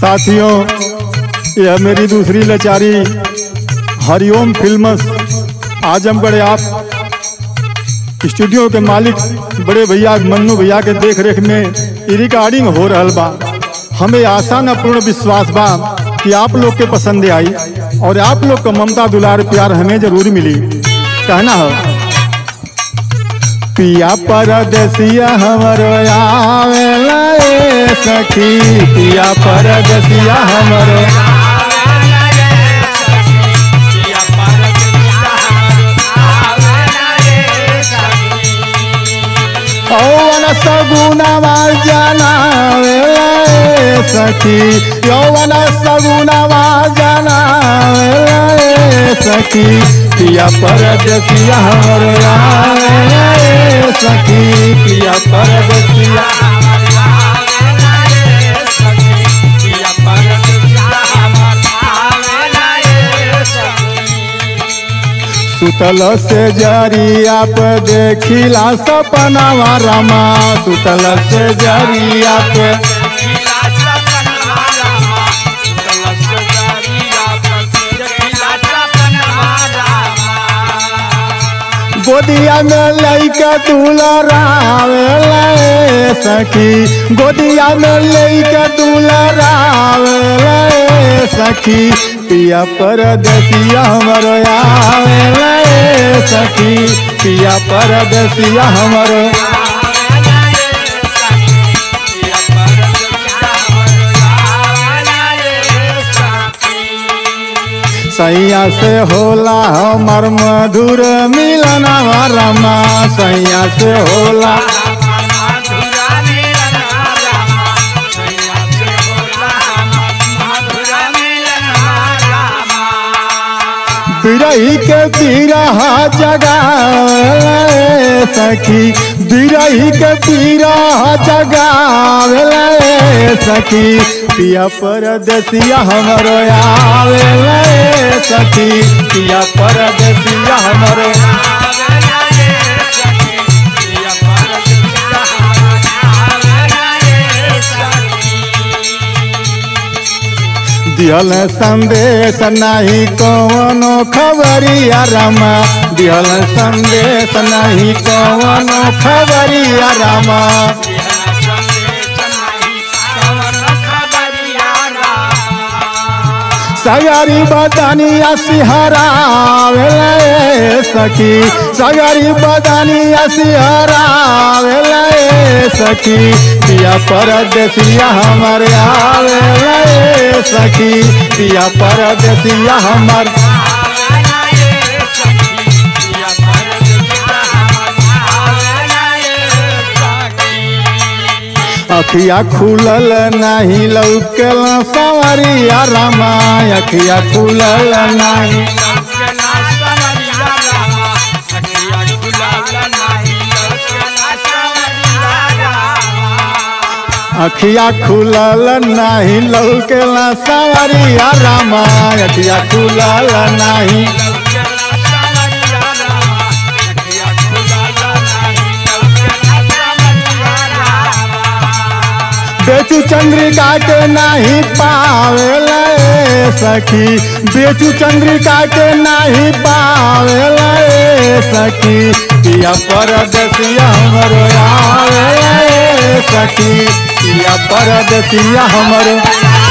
साथियों यह मेरी दूसरी लाचारी हरिओम फिल्मस आजमगढ़ आप स्टूडियो के मालिक बड़े भैया मन्नू भैया के देख रेख में इ रिकॉर्डिंग हो रहल बा हमें आशा न पूर्ण विश्वास बा कि आप लोग के पसंद आई और आप लोग का ममता दुलार प्यार हमें जरूर मिली कहना हो पिया परदेसिया हमरो आवेला ए सखी पिया परदेसिया हमरो यौवन सगुनवा जनावेला ए सखी यौवन सगुनवा जनावेला ए सखी पिया परदेसिया हमरो आवेला ए सखी पिया परदेसिया सुतल से जरिया पे देखिला सपनावा रमा सुतल से जरिया पे गोदिया में लैके दुलरावेला ए सखी गोदिया में लैके दुलरावेला ए सखी पिया परदेसिया हमरो आवेला ए सखी पिया परदेसिया हमरो सैया से होला हमर मधुर मिलनवा रमा सैया से होला बिरही के बिरहा जगावेला ए सखी बिरही के बिरहा जगावेला ए सखी पिया परदेसिया हमरो आवेला ए सखी पिया परदेसिया हमरो दिहल संदेश नहीं कौनो खबरिया रमा दिहल संदेश नहीं कौनो खबरिया रमा सगरी बदनिया सिहरावेला ए सखी सगरी बदनिया सिहरावेला ए सखी पिया परदेसिया हमर आवेला ए सखी पिया परदेसिया हमर अखिया खुलल नहीं लौकल सवरिया रमा अखिया खुलल नहीं अखिया खुलल नहीं लौकल सवरिया रमा अखिया खुलल नहीं बेचू चंद्रिका के नहीं पावेला ए सखी बेचू चंद्रिका के नहीं पावेला ए सखी पिया परदेसिया हमरो आवेला ए सखी पिया परदेसिया हमरो